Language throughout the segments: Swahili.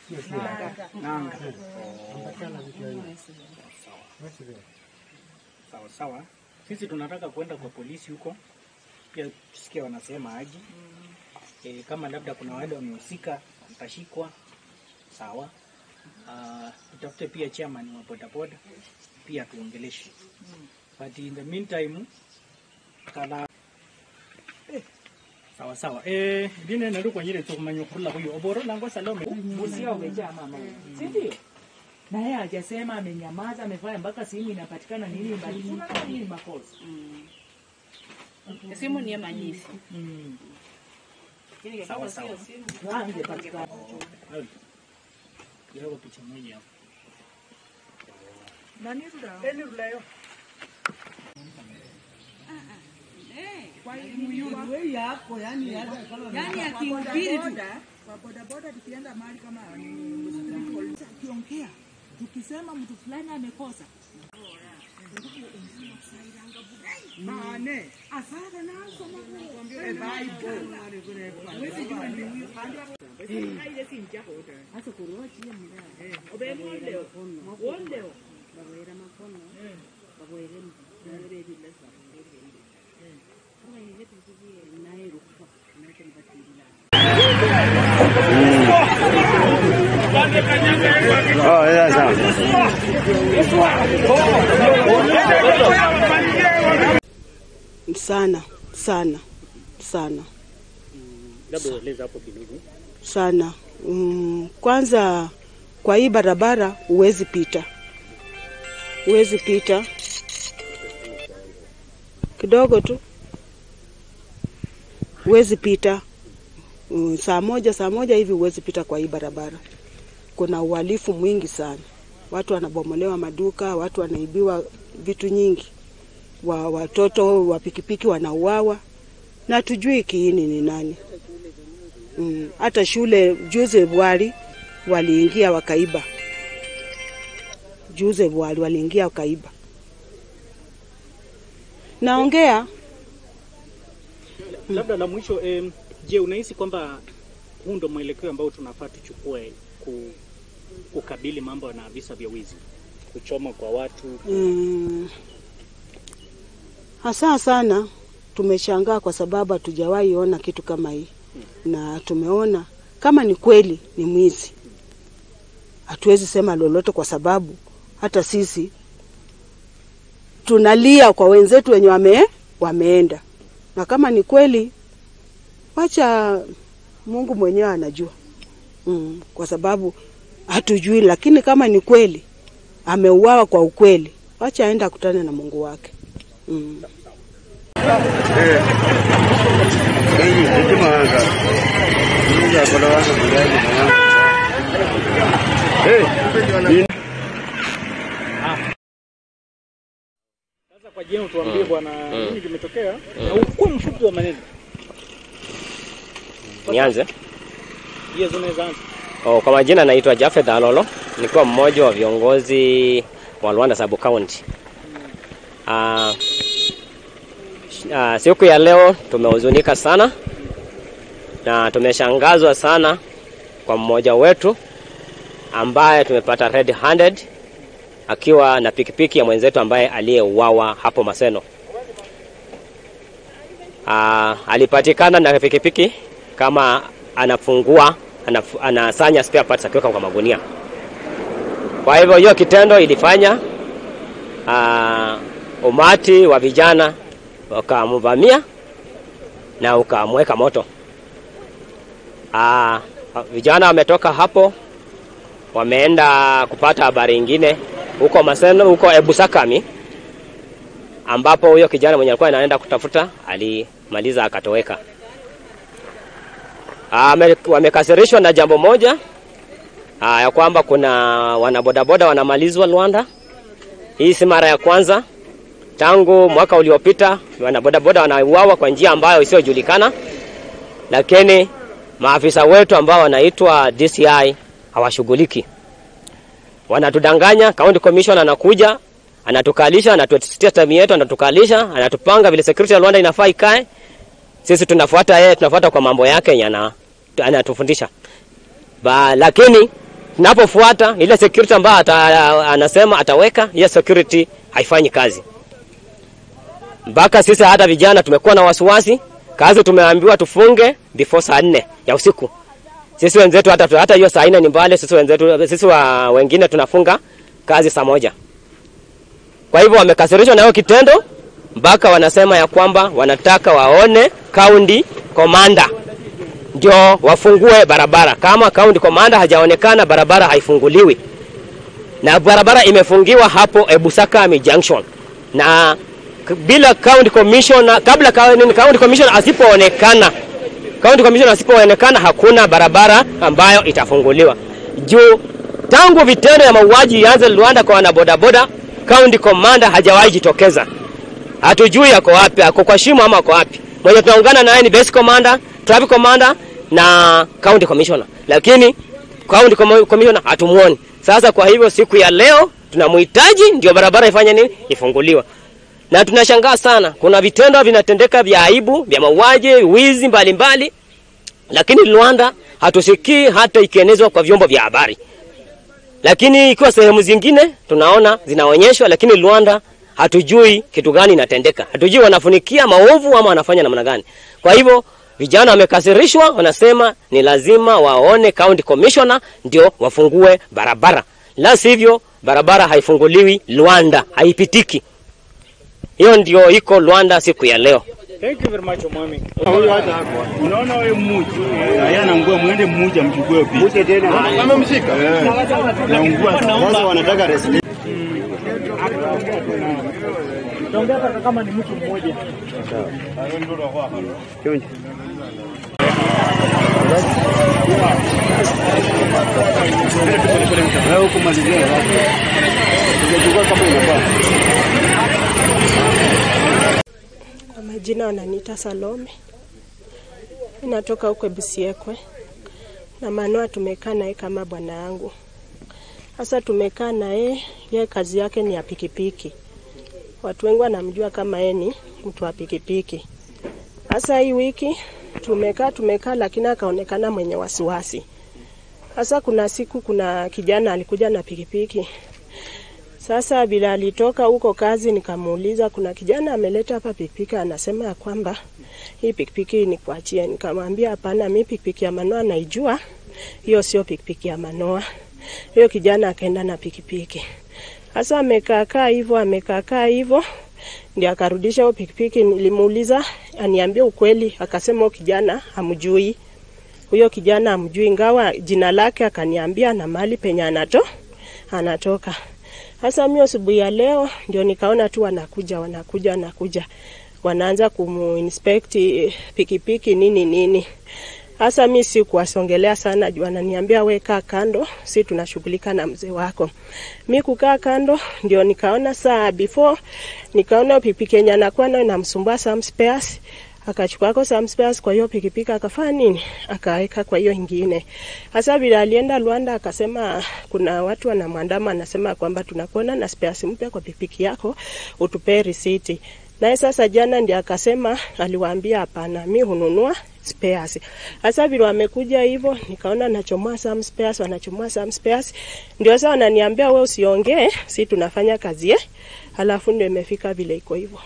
nanga. Sawa sawa, sisi tunataka kwenda kwa polisi huko pia tusikie wanasema aje. E, kama labda kuna wale wamehusika watashikwa, sawa. Uh, tutafute pia chairman wa bodaboda pia tuongeleshe, but in the meantime kala sawa sawa eh dine naru kwa nyire tukumanya kula huyo oboro lango salome Busia umejaa mama, si ndio? Na yeye hajasema, amenyamaza, amefanya mpaka simu inapatikana nini mbali. Unaona nini makosa? Simu ni ya manyisi. sawa sawa. Angepatikana. Kidogo picha moja hapo. Yaani akihubiri tu kwa bodaboda tukienda mahali kama akiongea tukisema mtu fulani amekosa mane asara nazo Oh, yeah, sawa. sana sana sana Labda eleza hapo kidogo. sana. Mm, kwanza kwa hii barabara huwezi pita, huwezi pita kidogo tu, huwezi pita mm, saa moja saa moja hivi huwezi pita kwa hii barabara. Kuna uhalifu mwingi sana, watu wanabomolewa maduka, watu wanaibiwa vitu nyingi, wa watoto wa pikipiki wanauawa na tujui kiini ni nani. Mm, hata shule juzi Bwali waliingia wakaiba, juzi Bwali waliingia wakaiba. Naongea Labda la mwisho em, je, unahisi kwamba huu ndo mwelekeo ambao tunafaa tuchukue ku, kukabili mambo na visa vya wizi, kuchoma kwa watu? mm, hasa sana tumeshangaa kwa sababu hatujawahi ona kitu kama hii, na tumeona kama ni kweli ni mwizi, hatuwezi sema lolote kwa sababu hata sisi tunalia kwa wenzetu wenye wame, wameenda, na kama ni kweli, wacha Mungu mwenyewe anajua mm, kwa sababu hatujui, lakini kama ni kweli ameuawa kwa ukweli, wacha aende akutane na Mungu wake mm. Hey, hekima hanga. Mungu akola wako mjani mwanangu. Hey, Sasa kwa jina tuambie bwana, nini kimetokea na ukuwa mfupi wa maneno Nianze. hiyo zinaweza anza. Oh, kwa majina naitwa Jafeth Alolo, nikiwa mmoja wa viongozi wa Luanda Sub County. Ah, ah, siku ya leo tumehuzunika sana na tumeshangazwa sana kwa mmoja wetu ambaye tumepata red handed akiwa na pikipiki ya mwenzetu ambaye aliyeuawa hapo Maseno. Ah, alipatikana na pikipiki kama anafungua anaf- anasanya spare parts akiweka kwa magunia. Kwa hivyo hiyo kitendo ilifanya uh, umati wa vijana wakamvamia na ukamweka moto. Uh, vijana wametoka hapo wameenda kupata habari ingine huko Maseno, huko Ebusakami ambapo huyo kijana mwenye alikuwa anaenda kutafuta alimaliza akatoweka. Ame- wamekasirishwa na jambo moja aa, ya kwamba kuna wanabodaboda wanamalizwa Luanda. Hii si mara ya kwanza, tangu mwaka uliopita wanabodaboda wanauawa kwa njia ambayo isiyojulikana, lakini maafisa wetu ambao wanaitwa DCI hawashughuliki. Wanatudanganya. County Commission anakuja anatukalisha, anatutetea time yetu, anatukalisha, anatupanga vile security ya Luanda inafaa ikae sisi tunafuata yeye, tunafuata kwa mambo yake yenye ana- anatufundisha ba, lakini tunapofuata ile security ambayo ata, anasema ataweka, hiyo security haifanyi kazi. Mpaka sisi hata vijana tumekuwa na wasiwasi, kazi tumeambiwa tufunge before saa nne ya usiku. Sisi wenzetu hata hata hiyo saa nne ni mbali, sisi wenzetu sisi wa wengine tunafunga kazi saa moja. Kwa hivyo wamekasirishwa na hiyo kitendo, mpaka wanasema ya kwamba wanataka waone county commander ndio wafungue barabara. Kama county commander hajaonekana, barabara haifunguliwi, na barabara imefungiwa hapo Ebusakami Junction na k- bila county commissioner, kabla ka- nini, county commissioner asipoonekana, county commissioner asipoonekana, hakuna barabara ambayo itafunguliwa juu tangu vitendo ya mauaji ianze Rwanda kwa wanabodaboda, county commander hajawahi jitokeza. Hatujui ako wapi, ako kwa shimo ama ako wapi. Mwenye tunaungana naye ni base commander, traffic commander na county commissioner, lakini county commo- commissioner hatumuoni. Sasa kwa hivyo siku ya leo tunamhitaji ndio barabara ifanye nini, ifunguliwe. Na tunashangaa sana, kuna vitendo vinatendeka vya aibu, vya mauaji, wizi mbalimbali, lakini Rwanda hatusikii hata ikienezwa kwa vyombo vya habari lakini ikiwa sehemu zingine tunaona zinaonyeshwa, lakini Rwanda hatujui kitu gani inatendeka, hatujui wanafunikia maovu ama wanafanya namna gani. Kwa hivyo vijana wamekasirishwa, wanasema ni lazima waone county commissioner ndio wafungue barabara, la sivyo barabara haifunguliwi Rwanda, haipitiki. Hiyo ndio iko Rwanda siku ya leo. Thank you very much Omwami. Huyu hata hapo. Unaona wewe mmoja. Yeye anaungua mwende mmoja mchukue picha. Mmoja tena. Amemshika. Anaungua sasa wanataka rescue. Tuongea hata kama ni mtu mmoja. Chonjo. Wewe huko malizia hapo. Ungechukua kama inafaa. Kwa majina wananiita Salome, Mimi natoka huko Bisiekwe na Manoa. Tumekaa naye kama bwana yangu. Sasa tumekaa naye, yeye kazi yake ni ya pikipiki. Watu wengi wanamjua kama yeye ni mtu wa pikipiki. Sasa hii wiki tumekaa tumekaa, lakini akaonekana mwenye wasiwasi. Sasa kuna siku, kuna kijana alikuja na pikipiki sasa bila alitoka huko kazi, nikamuuliza kuna kijana ameleta hapa pikipiki, anasema ya kwamba hii pikipiki ni kuachie. Nikamwambia hapana, mi pikipiki ya Manoa naijua, hiyo sio pikipiki ya Manoa. Hiyo kijana akaenda na pikipiki. Sasa amekaakaa hivyo, amekaakaa hivyo ndio akarudisha hiyo pikipiki. Nilimuuliza aniambie ukweli, akasema huyo kijana hamjui, huyo kijana hamjui, ingawa jina lake akaniambia na mahali penye anato anatoka. Sasa mimi asubuhi ya leo ndio nikaona tu wanakuja wanakuja wanakuja, wanaanza kumuinspect eh, pikipiki nini nini. Sasa mi si kuwasongelea sana juu ananiambia we kaa kando, si tunashughulika na mzee wako. Mi kukaa kando ndio nikaona saa before nikaona pikipiki yenye anakuwa nayo inamsumbua some spares akachukua kwa some spares kwa hiyo pikipiki akafanya nini, akaweka kwa hiyo ingine. Hasa vile alienda Rwanda, akasema kuna watu wanamwandama, anasema kwamba tunakuona na spares mpya kwa pikipiki yako, utupee risiti. Naye sasa jana ndiye akasema, aliwaambia hapana, mi hununua spares. Hasa vile wamekuja hivyo, nikaona nachomoa some spares, wanachomoa some spares, ndio sasa wananiambia we usiongee, si tunafanya kazi ye, halafu ndio imefika vile iko hivyo.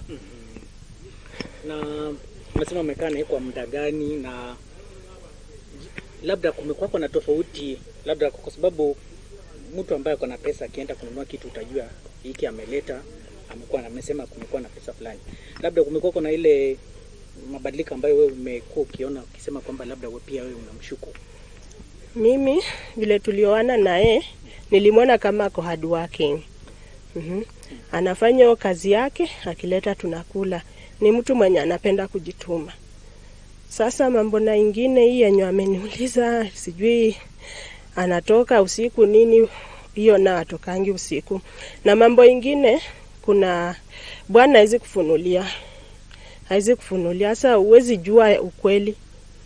Na umesema umekaa naye kwa muda gani, na labda kumekuwako na tofauti, labda kwa sababu mtu ambaye ako na pesa akienda kununua kitu utajua hiki ameleta, amekuwa na- amesema kumekuwa na pesa fulani, labda kumekuwako na ile mabadiliko ambayo wewe umekuwa ukiona ukisema kwamba labda wewe pia wewe unamshuku. Mimi vile tulioana naye nilimwona kama ako hard working. Mhm. Anafanya hiyo kazi yake, akileta tunakula. Ni mtu mwenye anapenda kujituma. Sasa mambo na ingine hii yenye ameniuliza, sijui anatoka usiku nini, hiyo na atokangi usiku. Na mambo ingine, kuna bwana hawezi kufunulia, hawezi kufunulia. Sasa huwezi jua ukweli.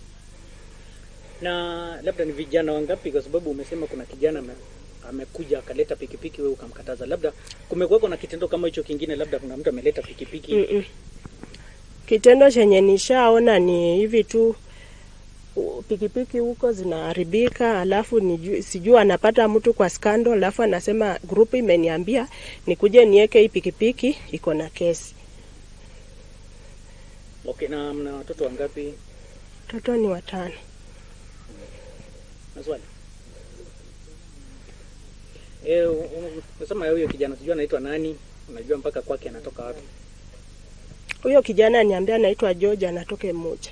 Na labda ni vijana wangapi, kwa sababu umesema kuna kijana ame, amekuja akaleta pikipiki, wewe ukamkataza. Labda kumekuwako na kitendo kama hicho kingine, labda kuna mtu ameleta pikipiki Mm-mm. Kitendo chenye nishaona ni hivi tu, u- pikipiki huko zinaharibika, alafu niju- sijui anapata mtu kwa skando, alafu anasema grupu imeniambia nikuje niweke hii pikipiki iko na kesi. Okay, na mna watoto wangapi? Watoto ni watano. Maswali. Eh, u- u- unasema huyo kijana sijui anaitwa nani? Unajua mpaka kwake anatoka wapi? Huyo kijana niambia anaitwa George, anatoka Mmoja.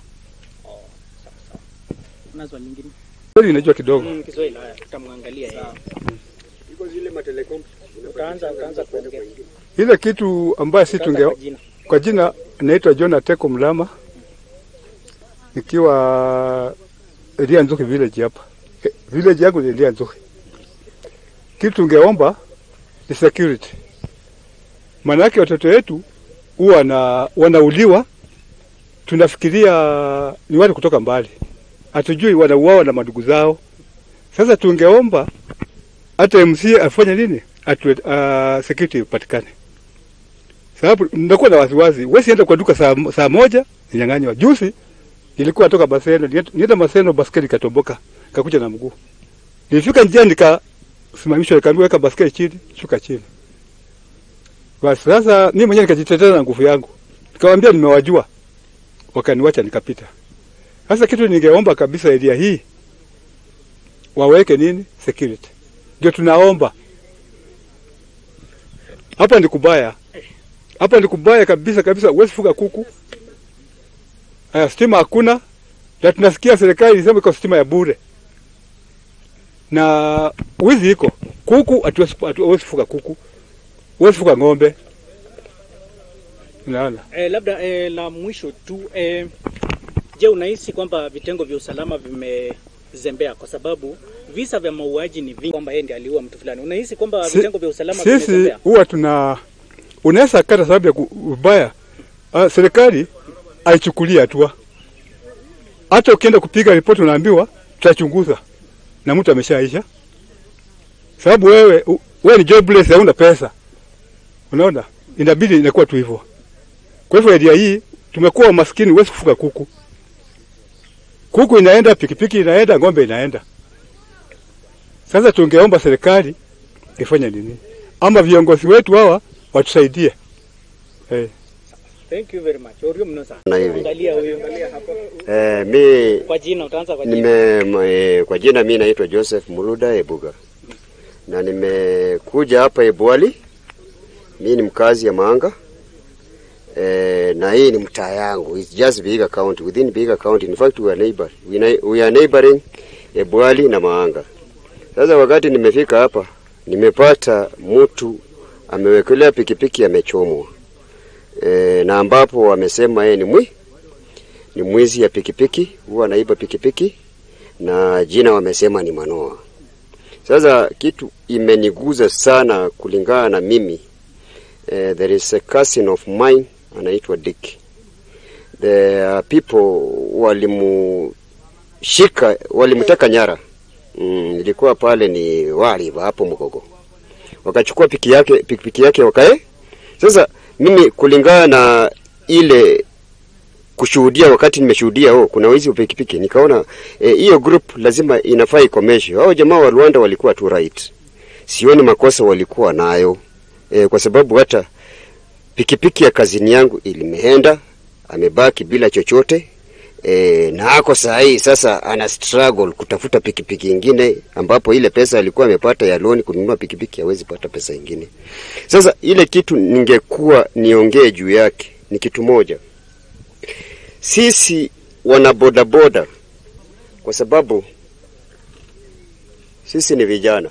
Una swali lingine? Kweli inajua kidogo. Mm, Kiswahili haya tutamwangalia yeye. Utaanza utaanza kuongea. Ile kitu ambayo si tunge Kwa jina. kwa jina naitwa John Ateko Mlama, nikiwa Elia Nzuki village hapa. Eh, Village yangu ni Elia Nzuki. Kitu tungeomba ni security, maanake watoto wetu huwa na wanauliwa, tunafikiria ni watu kutoka mbali, hatujui wanauawa na madugu zao. Sasa tungeomba hata MC afanye nini, atu, uh, security ipatikane sababu nakuwa na wasiwasi. Wewe enda kwa duka saa, saa moja ninyang'anywa. Juzi nilikuwa natoka Maseno, nienda- nienda Maseno, baskeli ikatoboka, kakuja na mguu. Nilifika njia nikasimamishwa, nikaambiwa weka baskeli chini, shuka chini. Basi sasa mimi mwenyewe nikajitetea na nguvu yangu, nikamwambia nimewajua, wakaniwacha nikapita. Sasa kitu ningeomba kabisa area hii waweke nini security, ndio tunaomba hapa ni kubaya hapa ni kubaya kabisa kabisa, huwezi fuga kuku. Aya, stima hakuna, na tunasikia serikali ilisema iko stima ya bure na wizi iko kuku, hatuwezi hatuwezi fuga kuku, huwezi fuga ng'ombe. Unaona, Eh, labda eh, la mwisho tu eh, je, unahisi kwamba vitengo vya usalama vimezembea kwa sababu visa vya mauaji ni vingi, kwamba yeye ndiye aliua mtu fulani. Unahisi kwamba Si- vitengo vya usalama sisi vimezembea? huwa tuna unaweza kata sababu ya ku- ubaya. Uh, serikali haichukulia hatua. Hata ukienda kupiga ripoti unaambiwa tutachunguza na mtu ameshaisha, sababu wewe u- wewe ni jobless, hauna pesa. Unaona, inabidi inakuwa tu hivyo. Kwa hivyo area hii tumekuwa maskini, huwezi kufuga kuku. Kuku inaenda, pikipiki inaenda, ng'ombe inaenda. Sasa tungeomba serikali ifanye nini, ama viongozi wetu hawa watusaidie. Eh. Thank you very much. Orio mno sana. Na hivi. Angalia huyo. Angalia hapo. Eh, mi Kwa jina utaanza kwa jina. nime m- eh, kwa jina mi naitwa Joseph Muluda Ebuga na nimekuja hapa Ebwali. Mi ni mkazi ya Manga eh, na hii ni mtaa yangu. It's just Vihiga County. Within Vihiga County, in fact we are neighbor. We, na- we are neighboring Ebwali na Maanga. Sasa wakati nimefika hapa, nimepata mtu amewekelea pikipiki amechomwa e, na ambapo wamesema yeye ni mwi ni mwizi ya pikipiki, huwa anaiba pikipiki na jina wamesema ni Manoa. Sasa kitu imeniguza sana kulingana na mimi eh, there is a cousin of mine anaitwa Dick. The uh, people walimushika walimteka nyara mm, ilikuwa pale ni wali hapo Mgogo, wakachukua piki yake pikipiki yake wakae. Sasa mimi kulingana na ile kushuhudia wakati nimeshuhudia oh, kuna wizi wa pikipiki nikaona eh, hiyo group lazima inafaa ikomeshwe. Hao jamaa wa Rwanda walikuwa tu right, sioni makosa walikuwa nayo eh, kwa sababu hata pikipiki ya kazini yangu ilimeenda, amebaki bila chochote e, na ako saa hii sasa ana struggle kutafuta pikipiki ingine, ambapo ile pesa alikuwa amepata ya loan kununua pikipiki hawezi pata pesa ingine. Sasa ile kitu ningekuwa niongee juu yake ni kitu moja, sisi wana bodaboda, kwa sababu sisi ni vijana,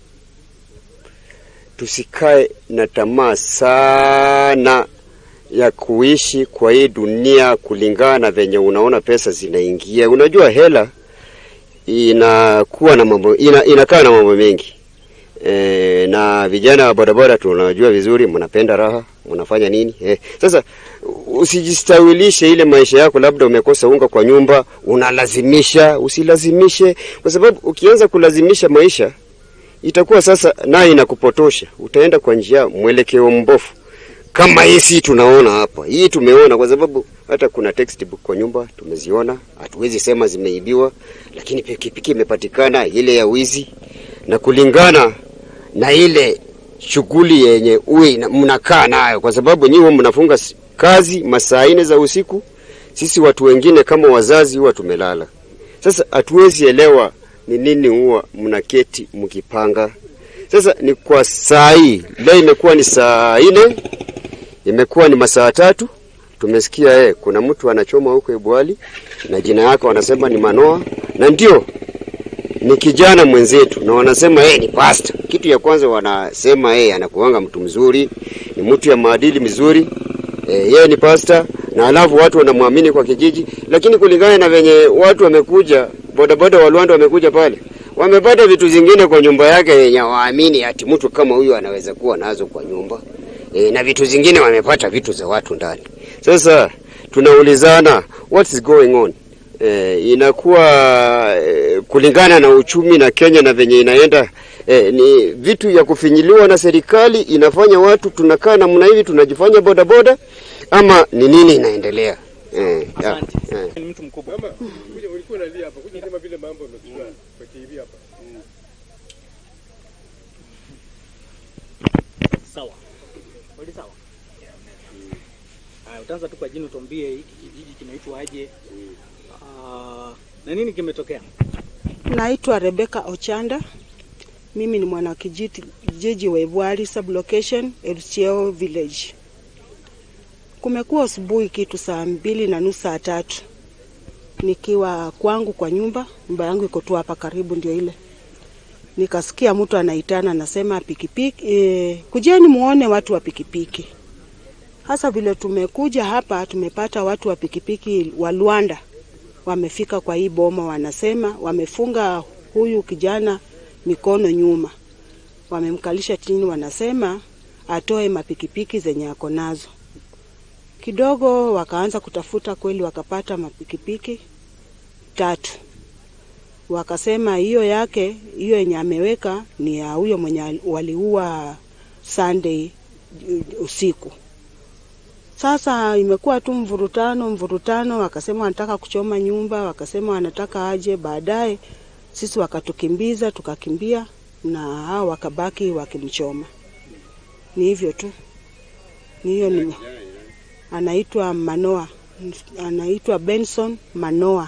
tusikae na tamaa sana ya kuishi kwa hii dunia kulingana na venye unaona pesa zinaingia. Unajua hela inakuwa na mambo ina, inakaa na mambo mengi e, na vijana wa bodaboda tunajua vizuri, mnapenda raha, mnafanya nini e. Sasa usijistawilishe ile maisha yako, labda umekosa unga kwa nyumba, unalazimisha. Usilazimishe, kwa sababu ukianza kulazimisha maisha itakuwa sasa naye inakupotosha, utaenda kwa njia mwelekeo mbofu kama hii si tunaona hapa. Hii tumeona kwa sababu hata kuna textbook kwa nyumba tumeziona, hatuwezi sema zimeibiwa, lakini pikipiki imepatikana ile ya wizi, na kulingana na ile shughuli yenye uwe na- mnakaa nayo, kwa sababu nyinyi huwa mnafunga s- kazi masaa nne za usiku, sisi watu wengine kama wazazi huwa tumelala. Sasa hatuwezi elewa ni nini huwa mnaketi mkipanga. Sasa ni kwa saa hii, leo imekuwa ni saa nne, imekuwa ni masaa tatu, tumesikia eh, kuna mtu anachoma huko Ebwali na jina yake wanasema ni Manoa, na ndio ni kijana mwenzetu, na wanasema yeye ni pasta. Kitu ya kwanza wanasema yeye anakuanga mtu mzuri, ni mtu ya maadili mzuri eh, yeye ni pasta, na alafu watu wanamwamini kwa kijiji, lakini kulingana na venye watu wamekuja, bodaboda wa Luanda wamekuja pale, wamepata vitu zingine kwa nyumba yake yenye waamini ati mtu kama huyu anaweza kuwa nazo kwa nyumba e, na vitu zingine wamepata vitu za watu ndani. Sasa tunaulizana what is going on? E, inakuwa e, kulingana na uchumi na Kenya na venye inaenda e, ni vitu ya kufinyiliwa na serikali, inafanya watu tunakaa namna hivi tunajifanya bodaboda, ama ni nini inaendelea? E, ya, e. Ni mtu mkubwa. Kuja ulikuwa unalia hapa, kuja kama vile mambo yamekuwa kwa TV hapa. Sawa. Kweli sawa. Haya, utaanza tu kwa jina utuambie hiki kijiji kinaitwa aje? Ah, na nini kimetokea? Naitwa Rebecca Ochanda. Mimi ni mwanakijiji jiji wa Ebwali sublocation Elcheo village. Kumekuwa asubuhi kitu saa mbili na nusu saa tatu nikiwa kwangu kwa nyumba, nyumba yangu iko tu hapa karibu, ndio ile nikasikia mtu anaitana anasema pikipiki, e, kujeni muone watu wa pikipiki. Hasa vile tumekuja hapa, tumepata watu wa pikipiki wa Luanda wamefika kwa hii boma, wanasema wamefunga huyu kijana mikono nyuma, wamemkalisha chini, wanasema atoe mapikipiki zenye ako nazo. Kidogo wakaanza kutafuta, kweli wakapata mapikipiki tatu. Wakasema hiyo yake, hiyo yenye ameweka ni ya huyo mwenye waliua Sunday usiku. Sasa imekuwa tu mvurutano mvurutano, wakasema wanataka kuchoma nyumba, wakasema wanataka aje. Baadaye sisi wakatukimbiza, tukakimbia na hao wakabaki wakimchoma. Ni hivyo tu, ni hiyo ni anaitwa Manoa, anaitwa Benson Manoa.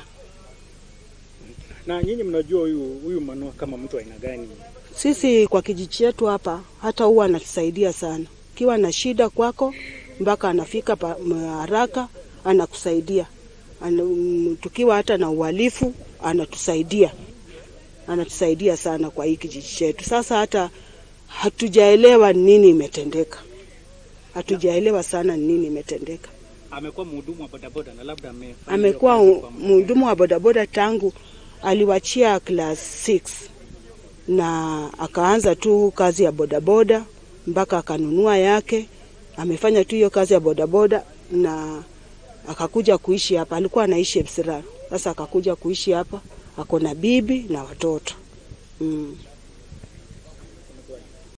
Na nyinyi mnajua huyu huyu Manoa kama mtu aina gani? Sisi kwa kijiji chetu hapa, hata huwa anatusaidia sana, ukiwa na shida kwako mpaka anafika pa- m- haraka anakusaidia. Ana, mm, tukiwa hata na uhalifu anatusaidia, anatusaidia sana kwa hii kijiji chetu. Sasa hata hatujaelewa nini imetendeka, hatujaelewa sana nini imetendeka. Amekuwa mhudumu wa bodaboda na labda ame Amekuwa u- mhudumu wa bodaboda tangu aliwachia class 6 na akaanza tu kazi ya bodaboda mpaka akanunua yake. Amefanya tu hiyo kazi ya bodaboda na akakuja kuishi hapa. Alikuwa anaishi Epsirar, sasa akakuja kuishi hapa, ako na bibi na watoto mm.